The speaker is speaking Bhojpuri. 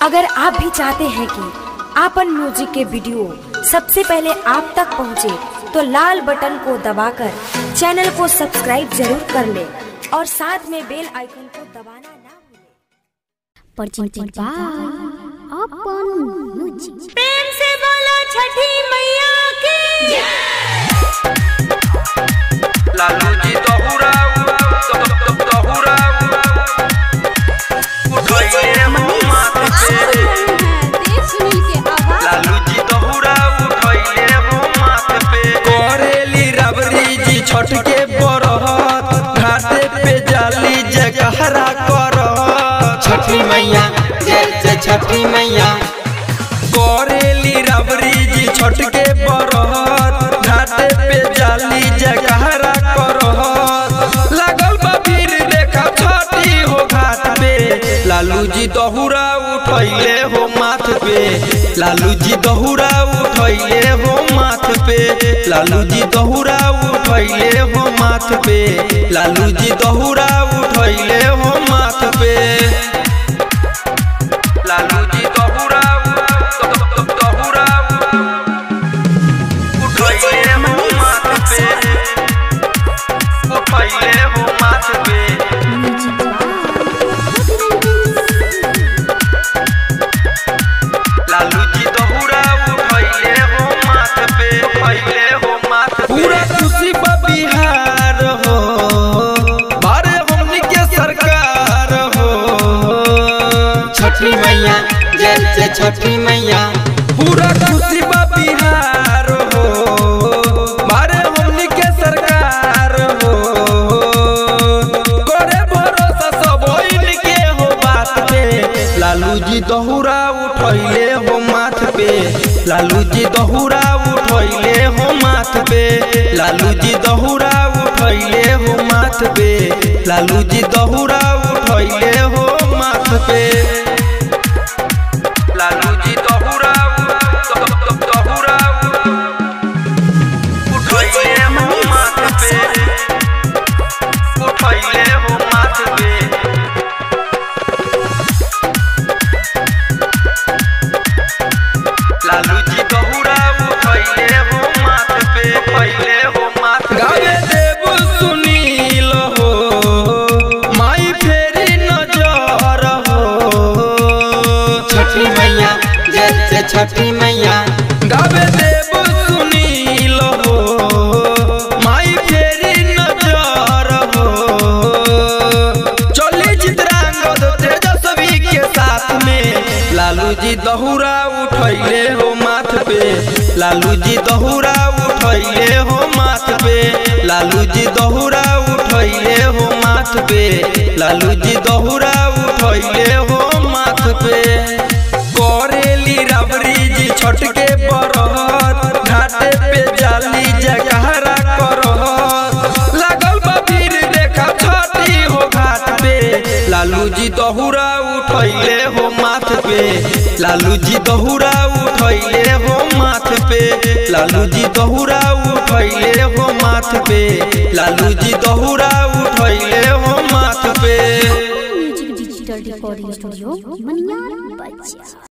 अगर आप भी चाहते हैं कि आपन म्यूजिक के वीडियो सबसे पहले आप तक पहुंचे, तो लाल बटन को दबाकर चैनल को सब्सक्राइब जरूर कर ले और साथ में बेल आइकन को दबाना ना भूलें। presented by Open Music. प्रेम से बोलो छठी मैया की लालू जी दहुराऊ दहुराऊ उठैले हो माथ पे लालू जी दहुराऊ उठैले हो माथ पे करेली रबरी जी छठ के बरहत घाटे पे जाली जगहरा करत छठी मैया जय जय छठी मैया करेली रबरी जी छठ के बरहत घाटे पे जाली जगहरा करहत लागल बा भीड़ देखा छठी हो घाट पे लालू जी दहुरा उठैले हो माथ पे लालू जी दहुरा उठैले हो माथ पे लालू जी दहुरा उठैले हो माथ पे लालू जी दहुरा उठैले हो माथ पे लालू जी दहुराऊ दहुराऊ उठैले हो माथ पे उठैले हो माथ पे लालू जी दहुराऊ उठैले हो माथ पे उठैले हो माथ पे पूरा खुशी बा बिहार हो बारे हमनी के सरकार हो छठी मैया जय जय छठी मैया पूरा खुशी बा बिहार हो मारे हमनी के सरकार हो करे भरोसा सब इनके हो बात पे लालू जी दहुरा उठैले हो माथ पे लालू जी दहुरा उठैले हो माथ पे लालू जी दहुरा उठैले हो माथ पे लालू जी दहुरा उठैले हो माथ पे लालू जी दहुराऊ दहुराऊ उठैले हो माथ पे उठैले हो माथ पे लालू जी दहुराऊ उठैले हो माथ पे उठैले हो माथ पे गावे देव सुनील हो माई फेरी नजर हो छठी मैया जय जय छठी मैया गावे देव सुनील हो माई फेरी नजर हो चली चित्रांगद तेजस्वी के साथ में लालू जी दहुरा उठैले हो माथ पे लालू जी दहुरा उठैले हो माथ पे लालू जी दहुरा उठैले हो माथ पे लालू जी दहुरा उठैले हो माथ पे करेली रबरी जी छठ के बरहत घाटे पे जाली जगहरा करहत लागल बा भीड़ देखा छठी हो घाट पे लालू जी दहुरा उठैले हो माथ पे लालू जी दहुरा उठैले हो माथ पे लालू जी दहुरा उठैले हो माथ पे लालू जी दहुरा उठैले हो माथ पे Music Digital Recording Studio, Maniar Bachcha.